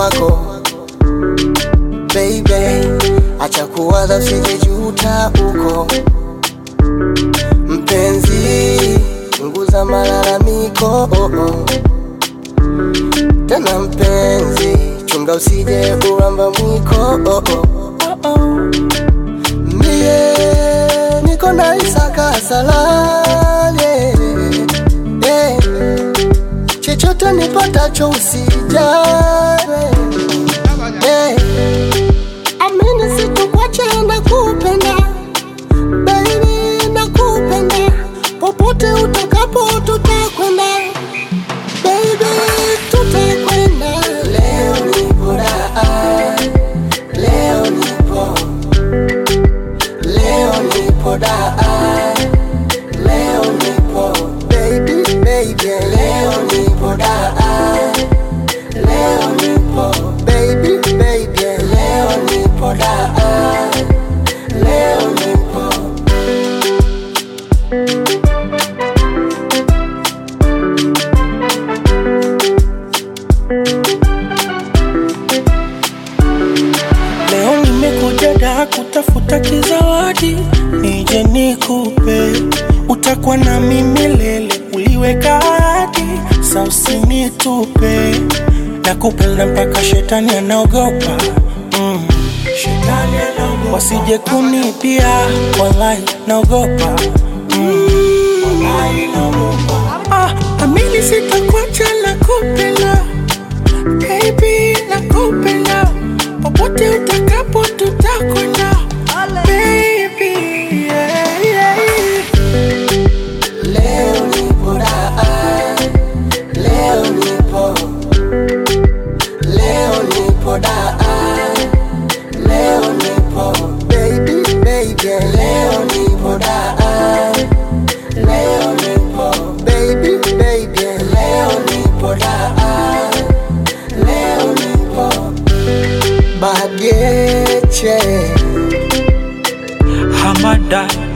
kwako baby, acha kuwaza usijejuta uko mpenzi, punguza malalamiko oh, oh. Tena mpenzi, chunga usije uramba mwiko oh, oh. Oh, oh. Mie niko na Isaka salale yeah. Chochote nipatacho usijali yeah. Amini sitokuacha nakupenda baby, nakupenda popote utakapo tutakwenda baby, tutakwenda. Leo nipo daa, leo nipo, leo nipo daa, leo nipo baby, baby, leo nipo daa, leo nipo baby, baby, leo nipo daa, leo nipo Leo nimekuja da kutafuta kizawadi, nije nikupe, utakuwa na mimi milele, uliweka ahadi, sa usinitupe, nakupenda mpaka shetani anaogopa mm. Shetani anaogopa, wasije kunipia, wallahi naogopa mm. Wallahi naogopa, ah, amini sitakuacha nakupenda Baby, nakupenda popote utakapo tutakwenda Baby, yeah, yeah. Leo nipo daa, leo nipo, leo nipo daa, leo nipo baby baby, leo nipo daa, leo nipo baby baby, leo nipo daa, leo nipo bageche Hamada